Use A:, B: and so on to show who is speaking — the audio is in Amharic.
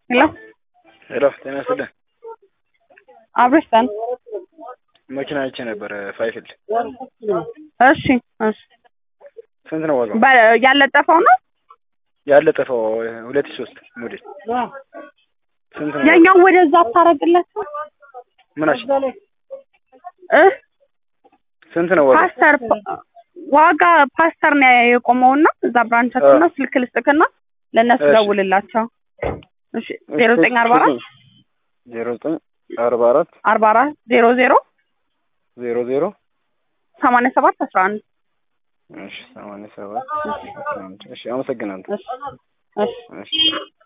A: ሄሎ
B: ሄሎ ጤና ይስጥልኝ።
A: አብረሽታን
B: መኪና አይቼ ነበረ ፋይፍል
A: እሺ እሺ
B: ስንት ነው ዋጋው?
A: በ- ያለጠፈው ነው
B: ያለጠፈው ሁለት ሺህ ሶስት ሞዴል ስንት ነው?
A: ያኛው ወደዛ አታረግላቸው
B: ምናሽ
A: እ
B: ስንት ነው ዋጋው?
A: ፓስተር ዋጋ ፓስተር ነው የቆመውና እዛ ብራንቻችን ነው። ስልክ ልስጥክና ለእነሱ
B: እሺ።
A: ደውልላቸው። እሺ ዜሮ ዘጠኝ አርባ አራት
B: ዜሮ ዘጠኝ አርባ አራት
A: አርባ አራት ዜሮ ዜሮ
B: ዜሮ ዜሮ
A: ሰማንያ ሰባት አስራ አንድ
B: እሺ ሰማንያ ሰባት እሺ አመሰግናለሁ።
A: እሺ እሺ
B: እሺ